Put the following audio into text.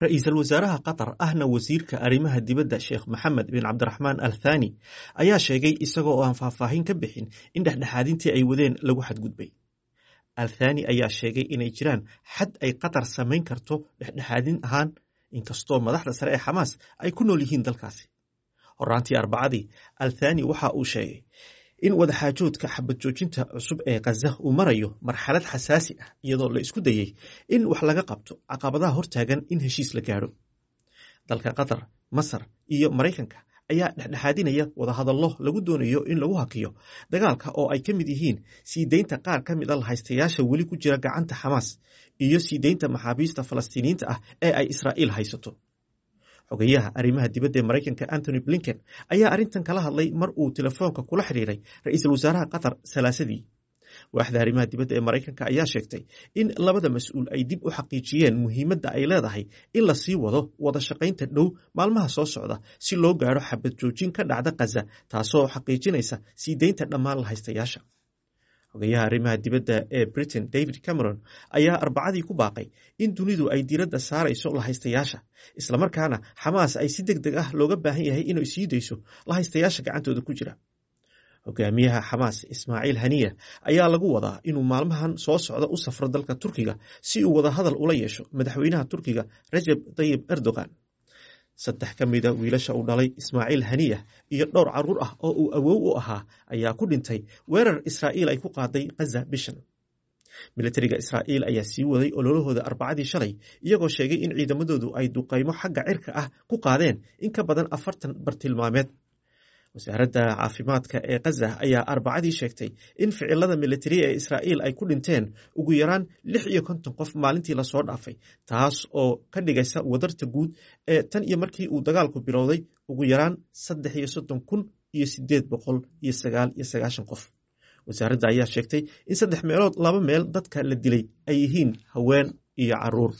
ra-iisul wasaaraha qatar ahna wasiirka arrimaha dibadda sheekh maxamed bin cabdiraxmaan al thani ayaa sheegay isagoo oo aan faahfaahin ka bixin in dhexdhexaadintii ay wadeen lagu xadgudbay al thani ayaa sheegay inay jiraan xad ay qatar samayn karto dhexdhexaadin ahaan inkastoo madaxda sare ee xamaas ay ku nool yihiin dalkaasi horaantii arbacadii al thani waxa uu sheegay in wadaxaajoodka xabad joojinta cusub ee khaza uu marayo marxalad xasaasi ah iyadoo la isku dayey in wax laga qabto caqabadaha hortaagan in heshiis la gaadho dalka qatar masar iyo maraykanka ayaa dhexdhexaadinaya wadahadallo lagu doonayo in lagu hakiyo dagaalka oo ay ka mid yihiin sii deynta qaar ka mid a lahaystayaasha weli ku jira gacanta xamaas iyo sii deynta maxaabiista falastiiniyiinta ah ee ay israa'iil haysato xogayaha arrimaha dibadda ee maraykanka antony blinken ayaa arrintan kala hadlay mar uu telefoonka kula xidhiiray ra-iisul wasaaraha qatar salaasadii waaxda arrimaha dibadda ee maraykanka ayaa sheegtay in labada mas-uul ay dib u xaqiijiyeen muhiimadda ay leedahay in la sii wado wada shaqaynta dhow maalmaha soo socda si loo gaadho xabad joojin ka dhacda khaza taasoo xaqiijinaysa sii deynta dhammaan lahaystayaasha xogayaha arrimaha dibadda ee britain david cameron ayaa arbacadii ku baaqay in dunidu ay diiradda saarayso lahaystayaasha islamarkaana xamaas ay si deg deg ah looga baahan yahay inay sii dayso lahaystayaasha gacantooda ku jira hogaamiyaha xamaas ismaaciil haniya ayaa lagu wadaa inuu maalmahan soo socda u safro dalka turkiga si uu wada hadal ula yeesho madaxweynaha turkiga rajab tayib erdogan saddex ka mida wiilasha uu dhalay ismaaciil haniya iyo dhowr caruur ah oo uu awow u ahaa ayaa ku dhintay weerar israa'iil ay ku qaaday khaza bishan militariga israa'iil ayaa sii waday ololahooda arbacadii shalay iyagoo sheegay in ciidamadoodu ay duqaymo xagga cirka ah ku qaadeen in ka badan afartan bartilmaameed wasaaradda caafimaadka ee khaza ayaa arbacadii sheegtay in ficilada militari ee israa'iil ay ku dhinteen ugu yaraan lix iyo konton qof maalintii lasoo dhaafay taas oo ka dhigaysa wadarta guud ee tan iyo markii uu dagaalku bilowday ugu yaraan saddex iyo soddon kun iyo sideed boqol iyo sagaal iyo sagaashan qof wasaaradda ayaa sheegtay in saddex meelood laba meel dadka la dilay ay yihiin haween iyo caruur